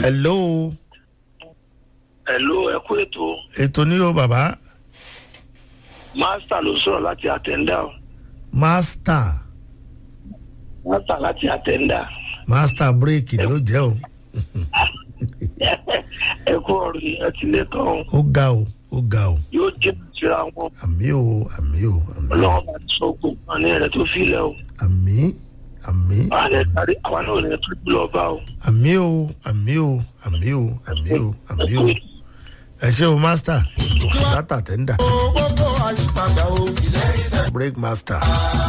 hello Hello, ẹ kú ètò. ètò ní o bàbá Mástà ló sọ̀rọ̀ láti àtẹ̀ndà o. master Mástà láti àtẹ̀ndà. master break ni ó jẹ́ o Ẹ kú ọ̀rọ̀ yìí, ẹ ti lé tán o. ó ga o ó ga o Yóò jẹ́ ìtura wọn. àmì o àmì o àmì o Ọlọ́run bá ti sọ ogun kan ní ẹ̀rẹ́ tó filẹ̀ o. àmì àmì Àwọn ẹ̀ tàbí àwọn náà ní tó lọ bá o. àmì o àmì o àmì o àmì o àmì o ẹ ṣe o master data tender gbogbo àyípadà o. break master